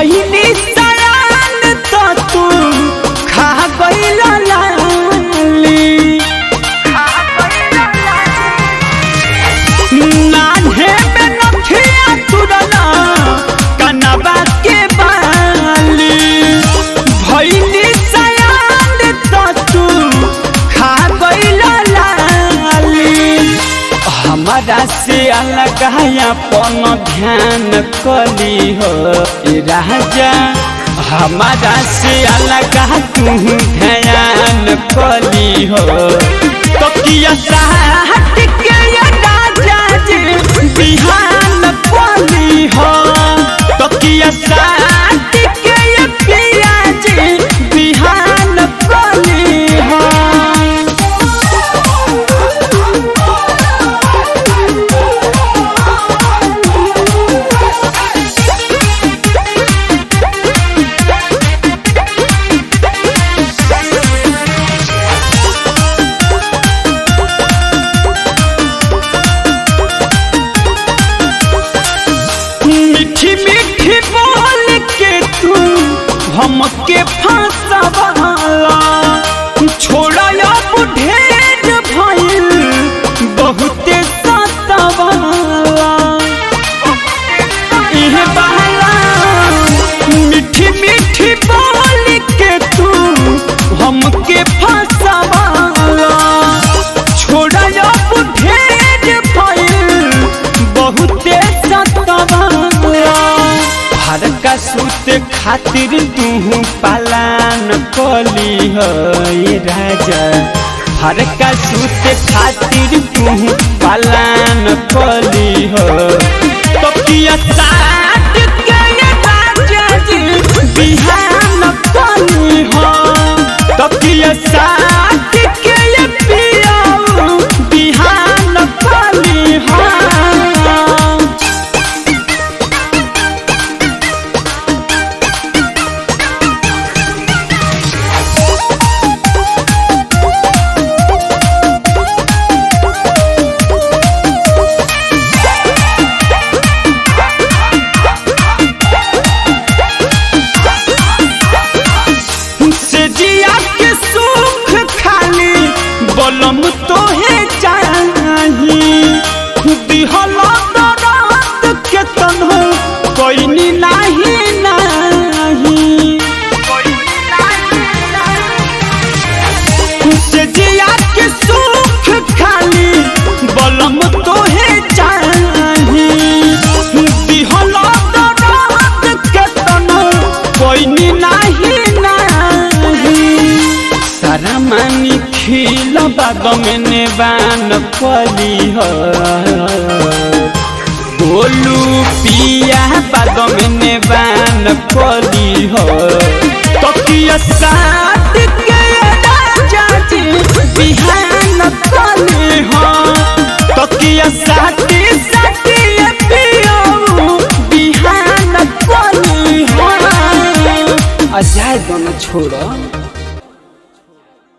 भैली सयान तो तू खा गइल लाली नान्हे में नथिया तुरला कनवा के बाली भैली सयान तो तू खा गइल लाली हमारा से अलग अपन ध्यान कली हो ए राजा हमारा से अलग तू ध्यान कली हो तो किया साहट के ये राजा जी बिहान कली हो तो किया साहट के ये पिया जी बिहान कली हो मीठी मीठी बोल के तू हमके फंसवाला छोड़ा अब ढेर भइल बहुते सतवाला इह बहला मीठी मीठी बोल के तू हमके फंसवाला छोड़ा अब ढेर भइल बहुते सतवाला हर का सूत खातिर तू पालन कली हो ये राजा हर का सूत खातिर तू पालन कली हो तो पिया साथ के ये राजा जी बिहान कली हो तो पिया साथ के ये पिया बिहान कली हो से जिया के सुख खाली बलम तो है चाही दिहल दरात के तन्हो कोई नाही नाही से जिया के सुख खाली बलम तो है चाही दिहल दरात के तन्हो कोई नाही नाही सारा मानी खिल बाग में नेबान कली हो बोलू पिया बाग में नेबान कली हो तो किया साथ के राजा जी बिहान कली हो तो किया साथी साथी पियो बिहान कली हो अजाय दोनों छोड़ो